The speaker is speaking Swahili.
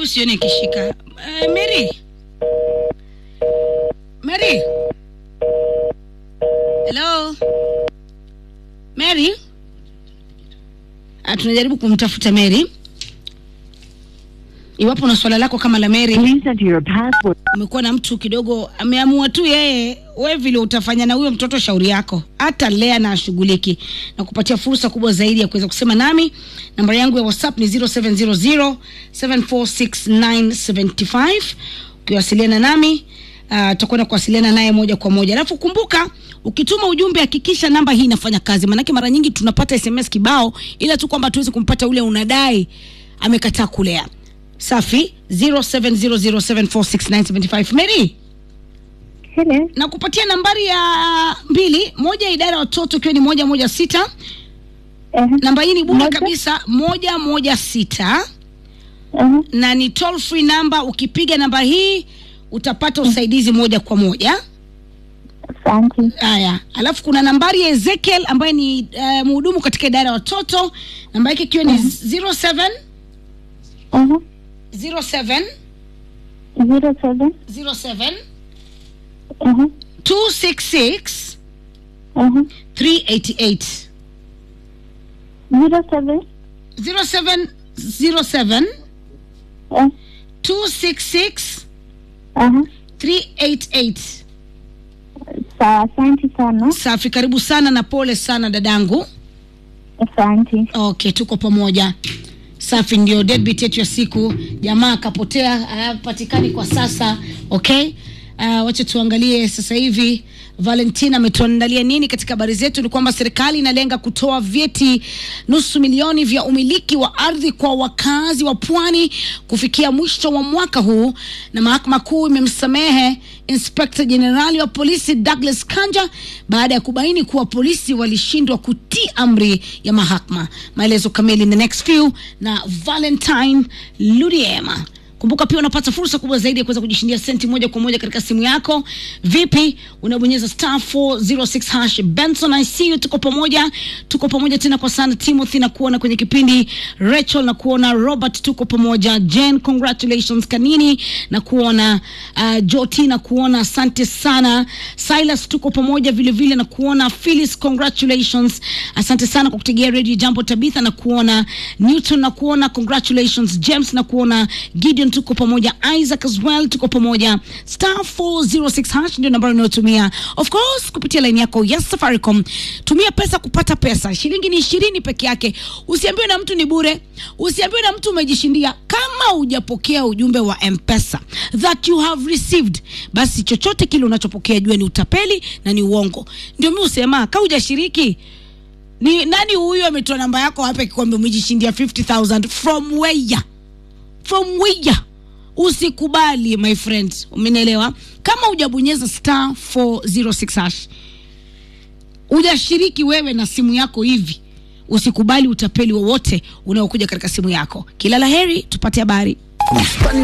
huyu sioni akishika. Uh, Mary. Mary. Hello. Mary. Ah, tunajaribu kumtafuta Mary. Iwapo na swala lako kama la Mary, Please enter your password. umekuwa na mtu kidogo ameamua tu yeye, we vile utafanya na huyo mtoto, shauri yako, hata lea na ashughuliki na kupatia fursa kubwa zaidi ya kuweza kusema nami. Nambari yangu ya WhatsApp ni 0700 746 ukiwasiliana nami uh, tutakwenda kuwasiliana naye moja kwa moja. Alafu kumbuka, ukituma ujumbe hakikisha namba hii inafanya kazi, maanake mara nyingi tunapata SMS kibao, ila tu kwamba tuwezi kumpata ule unadai amekataa kulea. Safi 0700746975 Mary Hello. na kupatia nambari ya mbili moja idara ya watoto ikiwa ni moja moja sita Uh-huh. namba hii ni bure Moja. kabisa moja moja sita Uh-huh. na ni toll free namba ukipiga namba hii utapata usaidizi moja kwa moja Asante. haya alafu kuna nambari ya ezekiel ambaye ni uh, mhudumu katika idara ya watoto namba yake ikiwa ni 07 Uh-huh. 07 Zero seven. 07 Uh-huh. 266 Uh-huh. 388 Zero seven. 07 07 Uh, 266 uh-huh. 388 Sawa, asante sana. safi karibu sana na pole sana dadangu Asante. okay tuko pamoja safi ndio deadbeat yetu ya siku jamaa akapotea hapatikani kwa sasa okay uh, wacha tuangalie sasa hivi valentina ametuandalia nini katika habari zetu ni kwamba serikali inalenga kutoa vyeti nusu milioni vya umiliki wa ardhi kwa wakazi wa pwani kufikia mwisho wa mwaka huu na mahakama kuu imemsamehe inspekta jenerali wa polisi douglas kanja baada ya kubaini kuwa polisi walishindwa kutii amri ya mahakama maelezo kamili in the next few na valentine ludiema kumbuka pia unapata fursa kubwa zaidi ya kuweza kujishindia senti moja kwa moja katika simu yako vipi unabonyeza star 406 hash benson i see you tuko pamoja tuko pamoja tena kwa sana timothy na kuona kwenye kipindi rachel na kuona robert tuko pamoja jen congratulations kanini na kuona uh, joti na kuona asante sana silas tuko pamoja vile vile na kuona phyllis congratulations asante sana kwa kutegea radio jambo tabitha na kuona newton na kuona congratulations james na kuona gideon tuko pamoja isaac as well tuko pamoja star 406 hash ndio nambari unayotumia of course kupitia laini yako ya safaricom tumia pesa kupata pesa shilingi ni ishirini peke yake usiambiwe na mtu ni bure usiambiwe na mtu umejishindia kama hujapokea ujumbe wa mpesa that you have received basi chochote kile unachopokea jua ni utapeli na ni uongo ndio mi husema ka hujashiriki ni nani huyu ametoa namba yako hapa akikwambia umejishindia 50000 from where from where usikubali my friend umenielewa kama hujabonyeza star 406 hash hujashiriki wewe na simu yako hivi usikubali utapeli wowote unaokuja katika simu yako kila la heri tupate habari Bustani